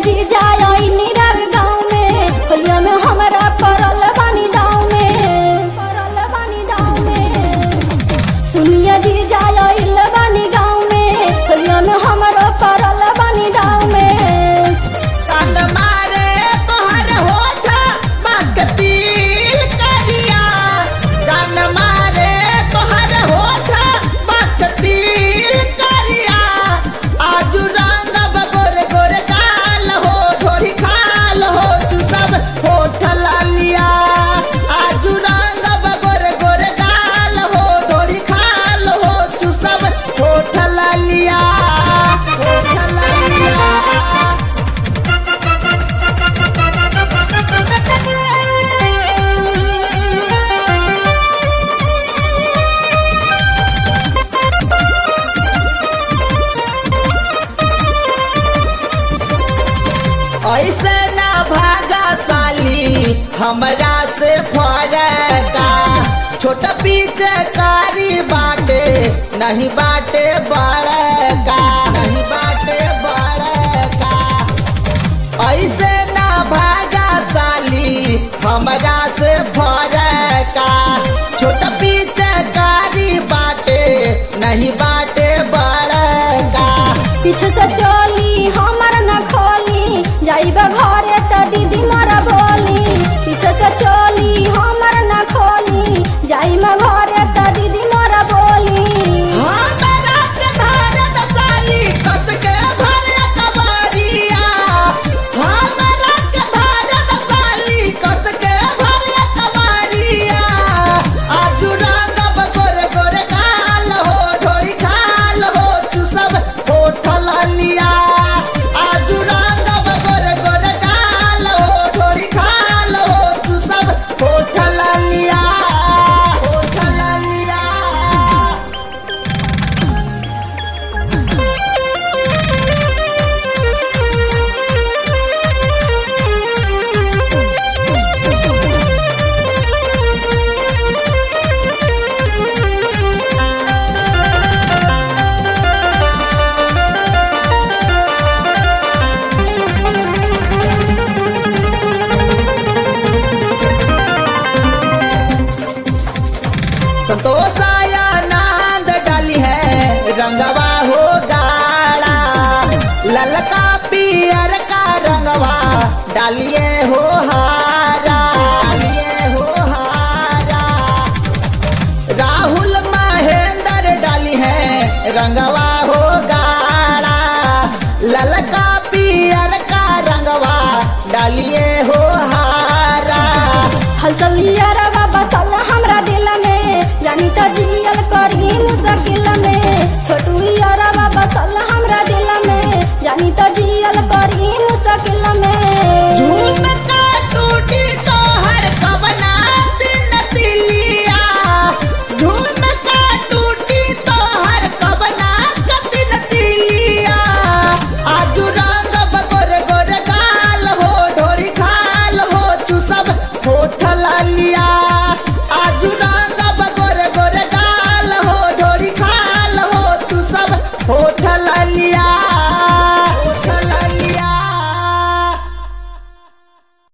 जी जाई निरर गाँव में होलिया में हमरा परल बानी दाव में परल बानी दाव में सुनिया जी जाई बानी गाँव में होलिया में हमरा परल बानी दाव में कान मारे तोहर होठ मकतील करिया कान मारे तोहर होठ मकतील करिया आजू रंग गोर गोर काल हो थोड़ी खाल हो तू सब होठ लालिया आजू रंग गोर गोर काल हो थोड़ी खाल हो तू सब होठ लालिया होठ लालिया ऐसे ना भागा साली हमरा से फरका छोटा पीछे कारी बाटे नहीं बाटे बड़का नहीं बाटे बड़का ऐसे ना भागा साली हमरा से फरका छोटा पीछे कारी बाटे नहीं बाटे बड़का पीछे से चली हमर न खोली जाइबा घरे त दीदी मारा बोली पीछे से चली हमर न खोली जाइबा घरे त दीदी मारा बोली हमरा के धारत साली कस के भर कबारिया हमरा के धारत साली कस के भर कबारिया आजू रंगब गोर गोर काल हो ढोड़ी खाल हो तू सब होठ लिया आजू रंगब गोर गोर काल हो ढोड़ी खाल हो तू सब होठ लिया होठ लिया संतोष आया नांद डाली है रंगवा हो गाड़ा ललका पियर का रंगवा डालिए हो हारा डालिए हो हारा राहुल महेंद्र डाली है रंगवा हो गाड़ा ललका पियर का रंगवा डालिए हो हारा हलचल यारवा बसल हमरा दिल में जानी त जियल करी मुश्किल में छोटू यारवा बसल हमरा दिल में जानी त